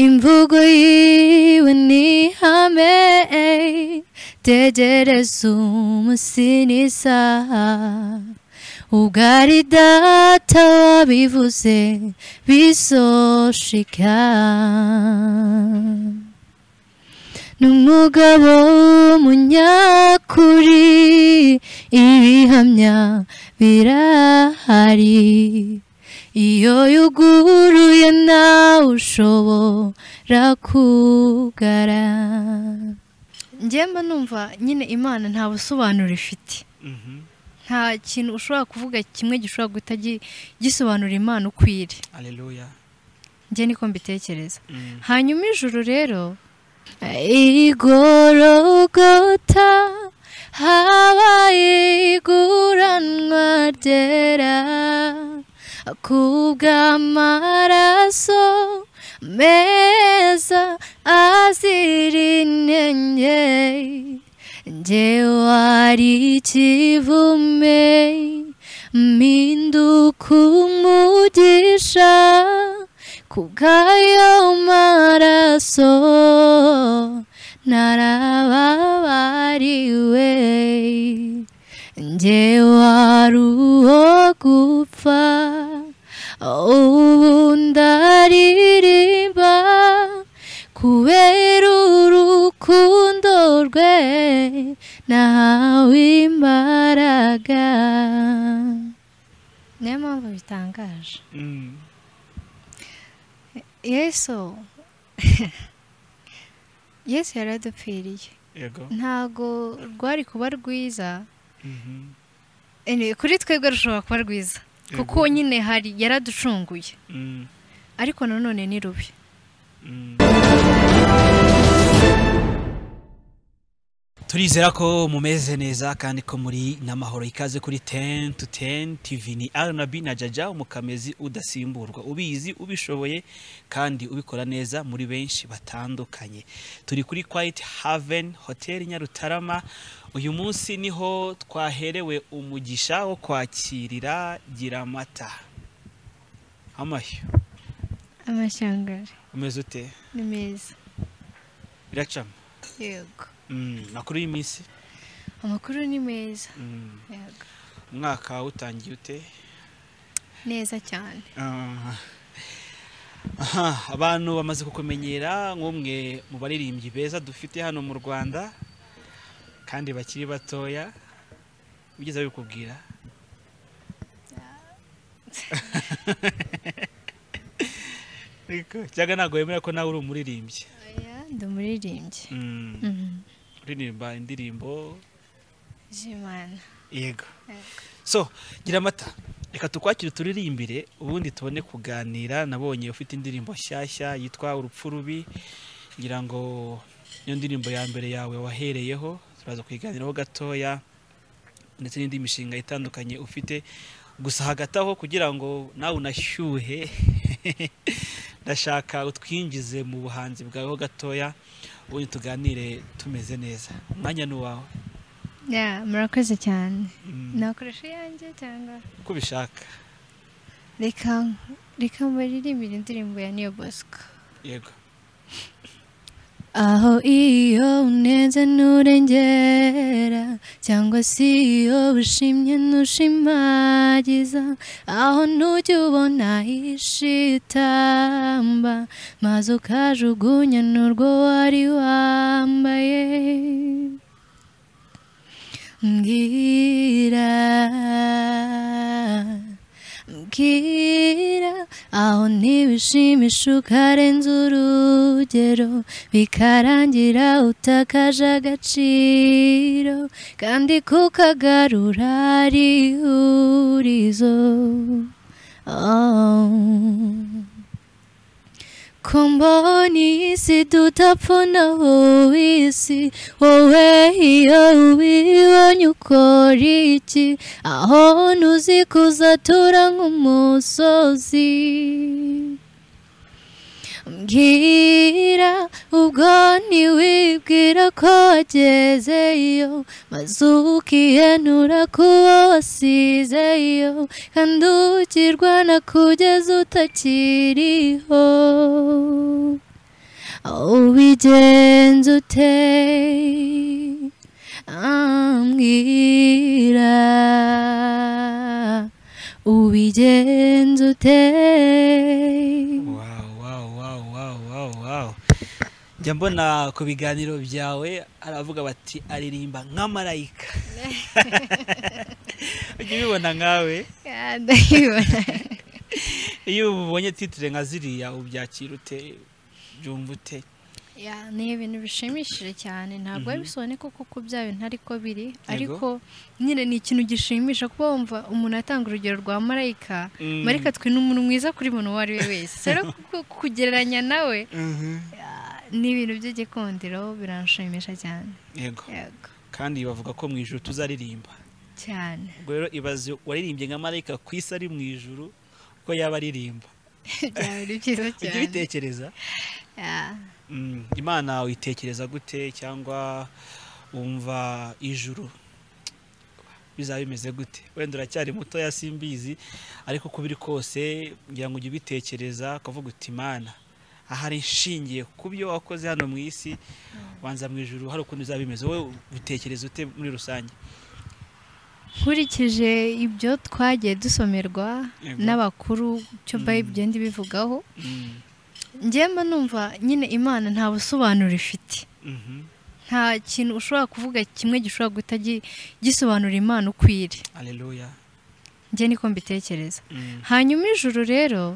imvugo yiwe ni ihame tegereza umunsi n'isaha ubwo ari data wabivuze bizoshika ni umugabo w'umunyakuri ibihamya birahari iyo yuguruye nawe ushobora kugara ngemba numva nyine imana nta busobanuro ifite nta kintu ushobora kuvuga kimwe gishobora guhita gi- gisobanura imana uko iri aleluya njye niko mbitekereza Mm. hanyuma ijuru rero igorogota habaye iguranwa ryera kubw'amaraso meza azira inenge njyewe ari ikivume mpinduka umugisha kubw'ayo maraso narababariwe njyewe ari uwo gupfa ubu ndaririmba kubera urukundo rwe nahawe imbaraga niyo mpamvu bitangaje Mm. yesu yesu yaradupfiriye yego ntago rwari kuba rwiza Mhm. Anyway, kuri twebwe rushobora kuba rwiza kuko Yego. nyine hari yaraducunguye Mm. ariko nanone ni rubi Mm. turizera ko mumeze neza kandi ko muri n'amahoro ikaze kuri 10 to 10 TV ni Arnabi na Jaja umukamezi udasimburwa ubizi ubishoboye kandi ubikora neza muri benshi batandukanye turi kuri Quiet Haven Hotel Nyarutarama uyu munsi niho twaherewe umugisha wo kwakirira Giramata amashyo amashanyarazi umeze ute ni meza biracamo yego Mm, makuru y'iminsi amakuru ni meza Mm, yego umwaka utangiye ute neza cyane Ah. Aha, abantu bamaze kukumenyera nk'umwe mu baririmbyi beza dufite hano mu rwanda kandi bakiri batoya bigeze babikubwira Ariko, cyangwa ntabwo wemera ko nawe uri umuririmbyi aya ndi umuririmbyi Mm, Mhm. uririmba indirimbo z'imana yego Yego. so gira amata reka tukwakire turirimbire ubundi tubone kuganira nabonye ufite indirimbo nshyashya yitwa urupfu rubi ngira ngo niyo ndirimbo ya mbere yawe wahereyeho turaza kuyiganiraho gatoya ndetse n'indi mishinga itandukanye ufite gusa hagati aho kugira ngo nawe unashyuhe ndashaka utwinjize mu buhanzi bwawe ho gatoya ubundi tuganire tumeze neza umwanya ni uwawe Ya, murakoze cyane Mm, nakoresha iyanjye cyangwa uko ubishaka reka reka mbaririmbire indirimbo ya niyo bosco yego aho iyo unenze nturengera cyangwa se iyo ushimye ntushimagiza aho ntujya ubona ishitamba maze ukajugunya n'urwo wari wambaye mbwira mbwira aho ntibishimisha ukarenza urugero bikarangira utakaje agaciro kandi kukagarura ari ihurizo oh. kumboni isi tutapfuna uwisi wowe iyo ubibonye ukora iki aho ntuzikuzatura nk'umusozi mbwira ubwo ntiwibwira ko wagezeyo maze ukihenura ku wo wasizeyo kandi ukirwana kugeza utakiriho ubigenza ute ambwira ubigenza ute Wow, wow, wow, wow, wow, wow. njya mbona ku biganiro byawe aravuga bati aririmba nka marayika ujya ubibona nkawe Ah, ndabibona iyo ubonye titire nka ziriya ubyakira ute byumva ute Ya, ni ibintu bishimishije cyane ntabwo biba bisoneka kuko byaba ntari ko biri ariko nyine ni ikintu gishimisha kuba wumva umuntu atanga urugero rwa marayika Mm. marayika twe ni umuntu mwiza kuri buri muntu uwo ari we wese rero ku- kugereranya nawe ah, ni ibintu by'igikundiro biranshimisha cyane yego yego kandi bavuga ko mu ijoro tuzaririmba cyane ubwo rero ibaze waririmbye nka marayika ku isi ari mu ijoro ko yaba aririmba byaba ari byiza ujya cyane ubitekereza Ya, Mm, imana uyitekereza gute cyangwa wumva ijuru bizaba bimeze gute wenda uracyari mutoya simbizi ariko uko biri kose ngira ngo ujye ubitekereza ukavuga uti imana ahari nshingiye ku byo wakoze hano mu isi wanza mu ijuru hari ukuntu bizaba bimeze wowe ubitekereza ute muri rusange nkurikije ibyo twagiye dusomerwa Yego. n'abakuru cyo Mm. bayibigenda ibivugaho Mm, njyemba numva nyine imana nta busobanuro ifite mhm, nta kintu ushobora kuvuga kimwe gishobora guhita gi- gisobanura imana uko iri haleluya njye niko mbitekereza Mm, hanyuma ijuru rero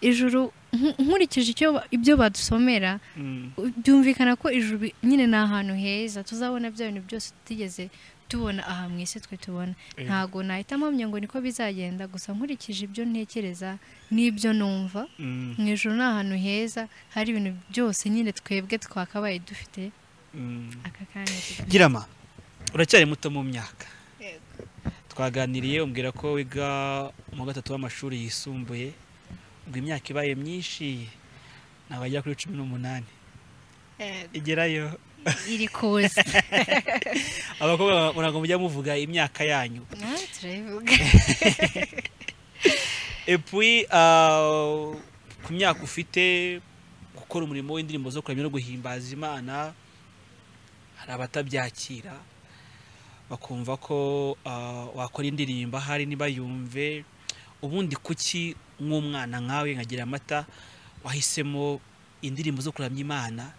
ijuru nku- nkurikije icyo ba- ibyo badusomera mm, byumvikana ko ijuru bi- nyine ni ahantu heza tuzabona bya bintu byose tutigeze tubona aha mu isi twe tubona Yego. ntago nahita mpamya ngo niko bizagenda gusa nkurikije ibyo ntekereza n'ibyo numva mm, mu ijoro ni ahantu heza hari ibintu byose nyine twebwe twakabaye dufite mm. aka kanya tuga- girama uracyari muto mu myaka twaganiriye umbwira ko wiga mu wa gatatu w'amashuri yisumbuye ubwo imyaka ibaye myinshi ntabwo agera kuri cumi n'umunani igerayo iri kuza abakobwa murango mujya muvuga imyaka yanyu Ah, turabivuga epui ah, ku myaka ufite gukora umurimo w'indirimbo zo kuramya no guhimbaza imana hari abatabyakira bakumva ko ah, wakora indirimbo ahari ntibayumve ubundi kuki nk'umwana nkawe nkagira amata wahisemo indirimbo zo kuramya imana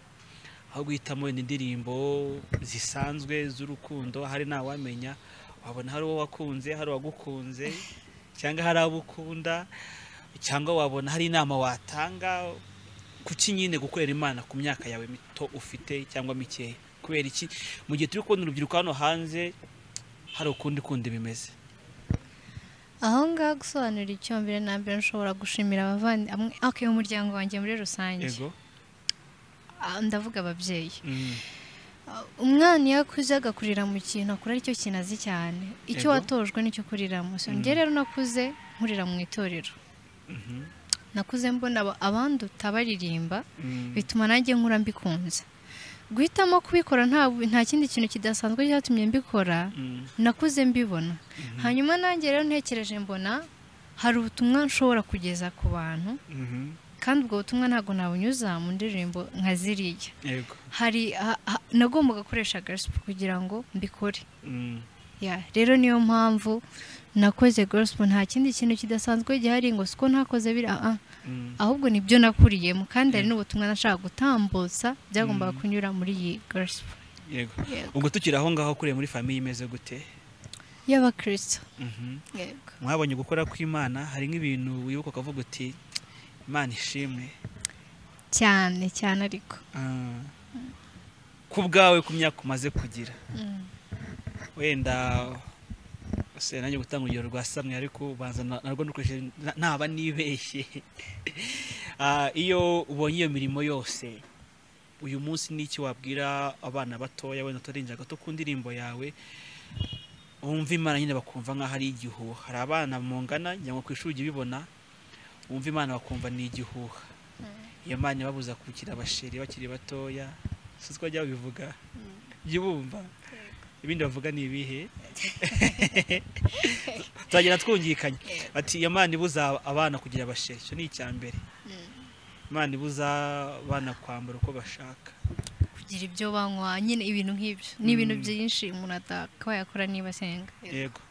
aho guhitamo wenda indirimbo zisanzwe z'urukundo hari ntawamenya wabona hari uwo wakunze hari uwagukunze cyangwa hari abo ukunda cyangwa wabona hari inama watanga kuki nyine gukorera imana ku myaka yawe mito ufite cyangwa mikeya kubera iki mu gihe turi kubona urubyiruko hano hanze hari ukundi kundi bimeze aho ngaho gusobanura icyo mbere na mbere nshobora gushimira abavandimwe okay, umuryango wanjye muri rusange yego Ah, ndavuga ababyeyi Mm, Ah, umwana iyo akuze agakurira mu kintu akura aricyo kintu azi cyane icyo Yego. watojwe nicyo kuriramo so njye Mm. rero nakuze nkurira mu itorero mhm, nakuze mbona aba- abanduta baririmba mm, bituma nanjye nkura mbikunze guhitamo kubikora nta nta kindi kintu kidasanzwe cyatumye mbikora mm, nakuze mbibona hanyuma nanjye rero ntekereje mbona hari ubutumwa nshobora kugeza ku bantu mhm, kandi ubwo butumwa ntabwo nabunyuza mu ndirimbo nka ziriya yego hari ha- ha- nagombaga gukoresha gospel kugira ngo mbikore mm, ya rero niyo mpamvu nakoze gospel nta kindi kintu kidasanzwe gihari ngo siko ntakoze biri ah, ah. mm, ahubwo nibyo nakuriyemo kandi hari Yego. n'ubutumwa nashaka gutambutsa byagombaga Mm. kunyura muri iyi gospel yego ubwo tukiri aho ngaho kuriya muri famiye imeze gute y'abakristo Mhm. yego mwabonye gukora kw'imana hari nk'ibintu wibuka ukavuga uti imana ishimwe cyane cyane ariko Ah. ku bwawe ku myaka umaze kugira wenda se nanjye gutanga urugero rwa samwe ariko ubanza na- narwo ndukoresheje na- naba nibeshye Ah, iyo ubonye iyo mirimo yose uyu munsi ni iki wabwira abana batoya wenda utarinze gato ku ndirimbo yawe wumva imana nyine bakumva nk'aho ari igihuha hari abana mungana njya ngo ku ishuri ujye ubibona wumva imana bakumva ni igihuha iyo mana ibabuza kukira abasheri bakiri batoya si ko bajya babivuga jya ubumva ibindi bavuga ni ibihe tuzagenda twungikanye bati iyo mana ibuza abana kugira abasheri icyo ni icya mbere imana ibuza abana kwambara uko bashaka kugira ibyo banywa nyine ibintu nk'ibyo ni ibintu byinshi umuntu atakabaye yakora niba asenga yego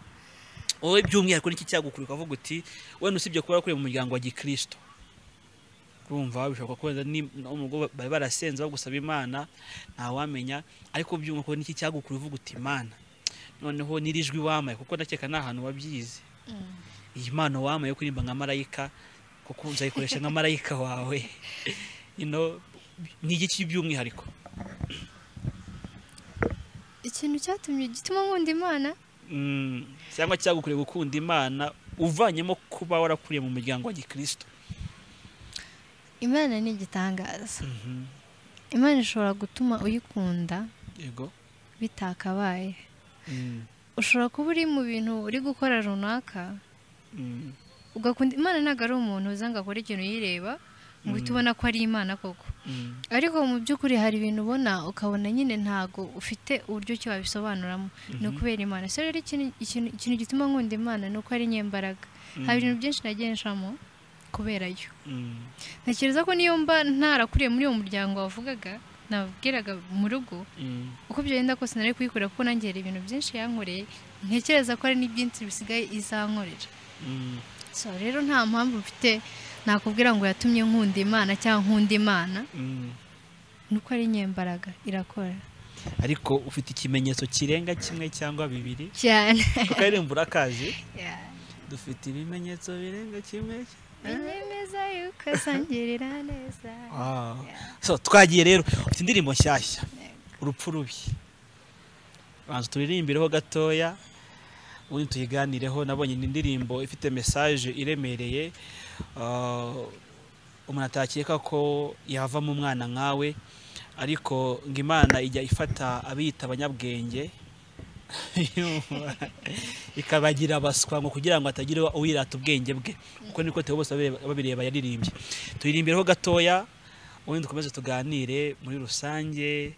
wowe by'umwihariko niki cyagukura ukavuga uti wenda usibye kuba wakuriye mu muryango wa gikirisito urumva bishobora kubera n'ubwo bari barasenze bagusaba imana ntawamenya ariko by'umwihariko niki cyagukura uvuga uti imana noneho n'irijwi wamaye kuko ndakeka ni ahantu wabyize iyi mpano wamaye yo kuririmba nka marayika kuko uzayikoresha nka marayika wawe ni igiki by'umwihariko ikintu cyatumye gituma nkunda imana cyangwa cyagukuriye gukunda imana uvanyemo kuba warakuriye mu muryango wa gikirisito imana ni igitangaza imana ishobora gutuma uyikunda bitakabaye ushobora kuba uri mu bintu uri gukora runaka ugakunda imana ntabwo ari umuntu uza ngo akore ikintu yireba ngo uhite ubona ko ari imana koko ariko mu by'ukuri hari ibintu ubona ukabona nyine ntabwo ufite uburyo ki wabisobanuramo ni ukubera imana so rero ikintu gituma nkunda imana ni uko ari nyembaraga hari ibintu byinshi nagenshamo kubera yo ntekereza ko niyo mba ntarakuriye muri uwo muryango wavugaga nabwiraga mu rugo uko byagenda kose nari kuyikorera kuko nangera ibintu byinshi yankoreye ntekereza ko hari n'ibyinshi bisigaye izankorera so rero nta mpamvu mfite nakubwira ngo yatumye nkunda imana cyangwa nkunda imana ni uko ari nyembaraga irakora ariko ufite ikimenyetso kirenga kimwe cyangwa bibiri cyane kuko ari imburakazi dufite ibimenyetso birenga kimwe bemeza yuko asangirira neza so twagiye rero ufite indirimbo nshyashya urupfu rubi banza turirimbireho gatoya ubundi tuyiganireho nabonye ni indirimbo ifite mesaje iremereye umuntu atakeka ko yavamo umwana nkawe ariko ngo imana ijya ifata abiyita abanyabwenge ikabagira abaswa ngo kugira ngo hatagira uwirata ubwenge bwe kuko niko tuba bose babireba yaririmbye tuyirimbiraho gatoya ubundi dukomeze tuganire muri rusange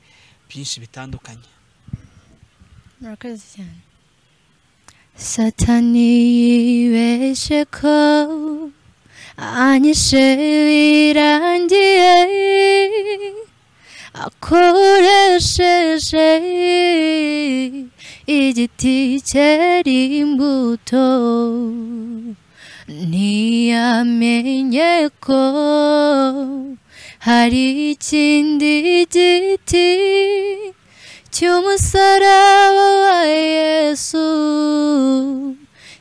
byinshi bitandukanye murakoze cyane satani yibeshe ko anyishe birangiye akoresheje igiti cyera imbuto ntiyamenye ko hari ikindi giti cy'umusaraba wa yesu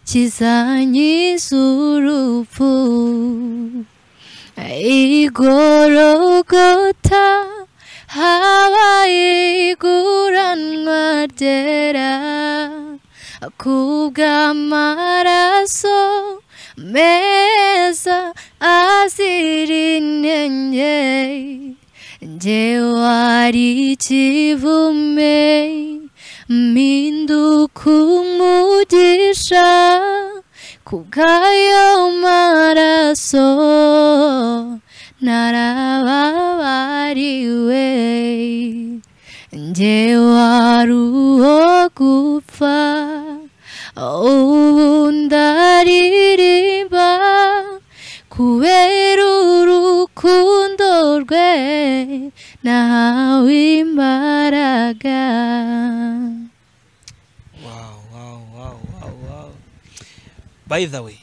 kizanyiza urupfu igorogota habaye iguranwa ryera kubw'amaraso meza azira inenge njyewe ari ikivume mpinduka umugisha kubw'ayo maraso narababariwe njye wari uwo gupfa ubu ndaririmba kubera urukundo rwe nahawe imbaraga by the way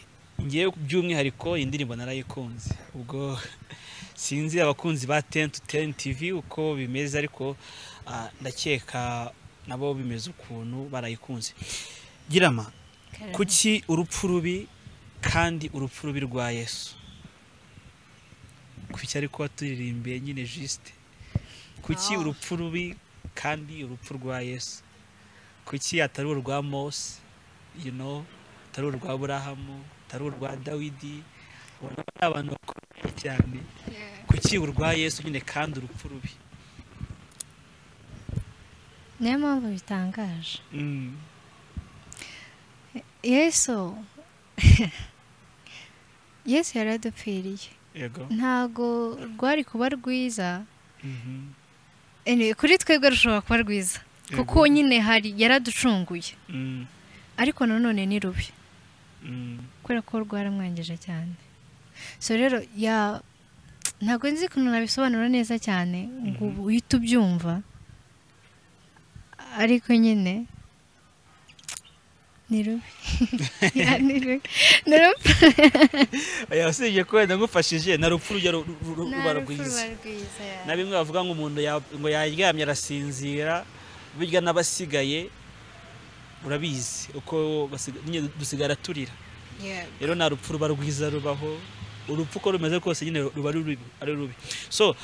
ngewe by'umwihariko iyi ndirimbo narayikunze ubwo sinzi abakunzi ba tenti teni tivi uko bimeze ariko ndakeka nabo bimeze ukuntu barayikunze girama kuki urupfu rubi kandi urupfu rubi rwa yesu kuki ariko waturirimbiye nyine jisite kuki urupfu rubi kandi urupfu rwa yesu kuki atari urwa mose yuno atari urwa burahamu atari urwa dawidi ubona ko ari abantu bakomeye cyane kuki urwa yesu nyine kandi urupfu rubi niyo mpamvu bitangaje yesu yesu yaradupfiriye ntabwo rwari kuba rwiza kuri twebwe rushobora kuba rwiza kuko nyine hari yaraducunguye ariko nanone ni rubi kubera ko rwaramwangije cyane so rero ntabwo nzi ukuntu nabisobanura neza cyane ngo ubu uhite ubyumva ariko nyine ni rubi ni rubi ni rubi aya usibye ko wenda ngufashije na rupfu rujya ru- ru- ru- ruba rwiza rwiza na bimwe bavuga ngo umuntu ya- ngo yaryamye arasinzira birya n'abasigaye urabizi uko basiga- nyine dusigara turira Yeah. rero nta rupfu ruba rwiza rubaho urupfu uko rumeze rwose nyine ruba ari rubi- ari rubi so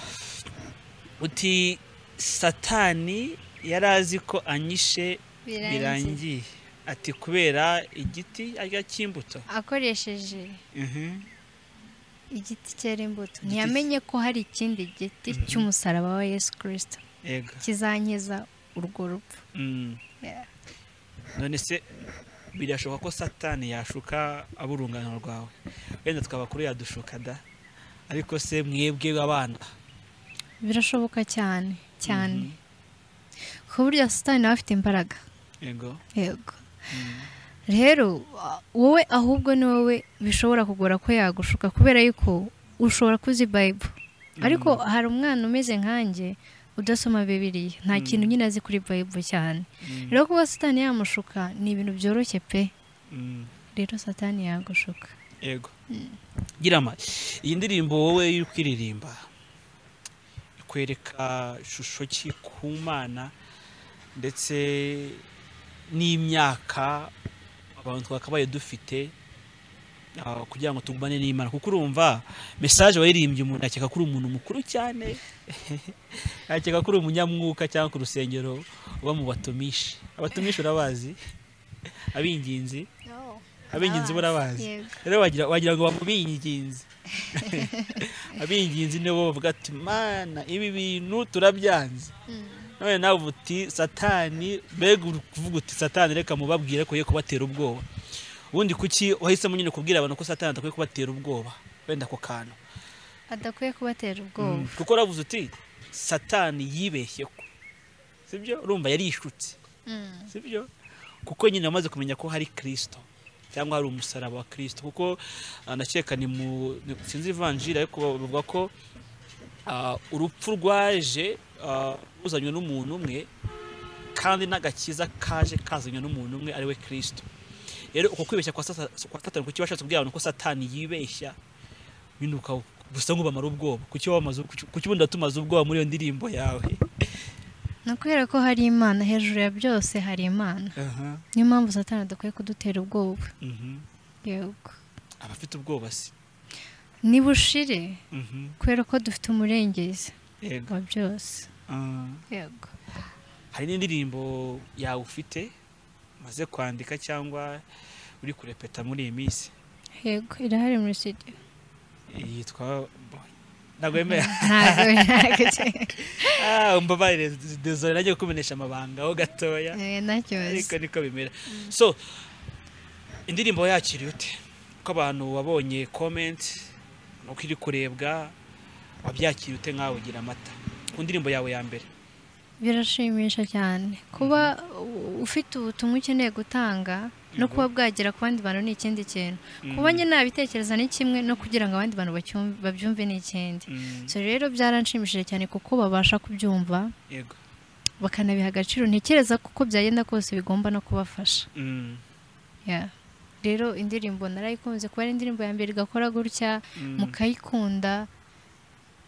uti satani yari azi ko anyishe birangiye birangiye ati kubera igiti arya cy'imbuto akoresheje Mhm. igiti cyera imbuto Igiti- ntiyamenye ko hari ikindi giti cy'umusaraba wa yesu kirisito yego kizankiza urwo rupfu Mm. Yeah. none se birashoboka ko satani yashuka aburungano rwawe wenda tukaba kuri yadushuka da ariko se mwebwe abana birashoboka cyane cyane ku buryo satani nawe afite imbaraga yego yego rero a- wowe ahubwo ni wowe bishobora kugora ko yagushuka kubera yuko ushobora kuzi bayibo ariko hari umwana umeze nkanjye udasoma bibiriya nta Mm. kintu nyine azi kuri bayibo cyane Mm. rero kuba satani yamushuka ni ibintu byoroshye pe Mm. rero satani yagushuka yego girama iyi ndirimbo wowe uri kuririmba ikwereka ishusho ki ku mana ndetse n'imyaka abantu twakabaye dufite ah, kugira ngo tugumane n'imana kuko urumva mesaje waririmbye umuntu akeka ko uri umuntu mukuru cyane akeka ko uri umunyamwuka cyangwa ku rusengero uba mu batumishi abatumishi urabazi abinginzi abinginzi burabazi rero wagira, wagira ngo bamubinginze abinginzi nibo bavuga ati mana ibi bintu turabyanze none nawe uba uti satani mbega uri kuvuga uti satani reka mubabwire ko ye kubatera ubwoba ubundi kuki wahisemo nyine kubwira abantu ko satani adakwiye kubatera ubwoba wenda ako kantu adakwiye kubatera Mm, ubwoba kuko uravuze uti satani yibeshye ko sibyo urumva yarishutse Mm. sibyo kuko nyine wamaze kumenya ko hari kirisito cyangwa hari umusaraba wa kirisito kuko ah, ndakeka ni mu ni- sinzi ivanjiri ariko bavuga ko ah, urupfu rwaje ah, ruzanywe n'umuntu umwe kandi n'agakiza kaje kazanywe n'umuntu umwe ari we kirisito rero uko kwibeshya kwa Sata- kwa satani kuki washatse kubwira abantu ko satani yibeshya bino uka- gusa nk'ubamara ubwoba kuki wamaze kuki ubundi watumaze ubwoba muri iyo ndirimbo yawe ni ukubera ko hari imana hejuru ya byose hari imana niyo mpamvu satani adakwiye kudutera ubwoba Mhm. yego abafite ubwoba se ni bushire Mhm. kubera ko dufite umurengezi Yego. wa byose Ah, yego hari n'indirimbo yawe ufite umaze kwandika cyangwa uri kurepeta muri iyi minsi yego irahari muri studio yitwa ntabwo yemera ntabwo Ah, umbabarire dezore nanjye kukumenyesha amabanga ho gatoya ariko ntakibazo niko bimera so indirimbo yakiriye ute ko abantu wabonye comment nuko iri kurebwa wabyakiriye ute nkawe ugira amata ku ndirimbo yawe ya mbere birashimisha cyane kuba u- ufite ubutumwa ukeneye gutanga no Mhm. kuba bwagera ku bandi bantu ni ikindi kintu Mhm. kuba njye nabitekereza ni kimwe no kugira ngo abandi bantu bacyum- babyumve ni ikindi Mm, so rero byaranshimishije cyane kuko babasha kubyumva yego bakanabiha agaciro ntekereza ko uko byagenda kose bigomba no kubafasha Mm, Yeah. rero indirimbo narayikunze kuba ari indirimbo ya mbere igakora gutya mm, mukayikunda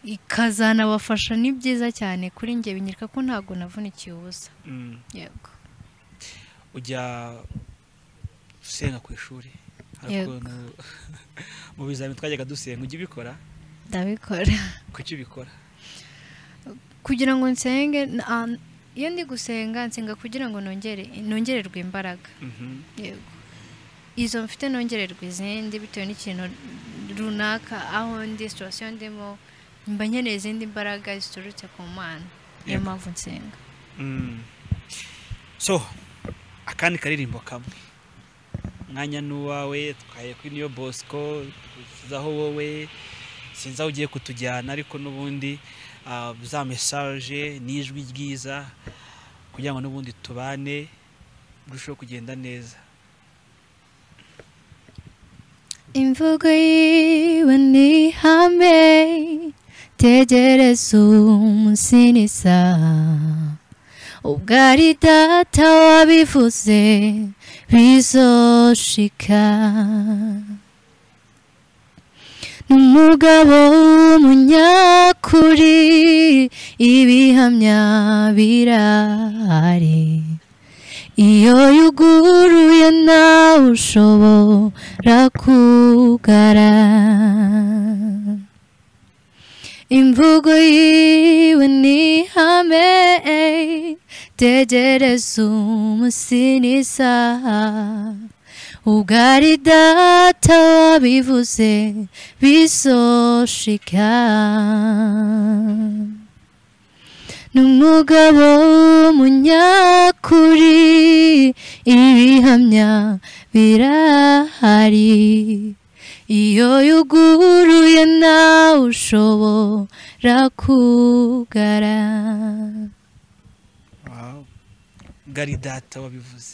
ikazanabafasha ni byiza cyane kuri njye binyereka ko ntabwo navunikiye ubusa mm. yego ujya usenga ku ishuri Hari Yego. ukuntu mu bizamini twajyaga dusenga ujya ubikora ndabikora kuki ubikora kugira ngo nsenge n- ah, iyo ndi gusenga nsenga kugira ngo nongere nongererwe imbaraga Mhm, yego izo mfite nongererwa izindi bitewe n'ikintu runaka aho ndi situwasiyo ndimo mba nkeneye izindi mbaraga ziturutse ku mana niyo Yego. mpamvu nsenga mm. so akandi karirimbo kamwe umwanya ni uwawe twaye kuri niyo bosco aho wowe sinzi aho ugiye kutujyana ariko n'ubundi ah, za mesaje n'ijwi ryiza kugira ngo n'ubundi tubane birusheho kugenda neza imvugo yiwe ni ihame tegereza umunsi n'isaha ubwo ari data wabivuze bizoshika n'umugabo w'umunyakuri ibihamya birahari iyo yuguruye nawe ushobora kugara imvugo yiwe ni ihame tegereza umunsi n'isaha ubwo ari data wabivuze bizoshika n'umugabo w'umunyakuri ibihamya birahari iyo yuguruye nawe ushobora kugara gari data wabivuze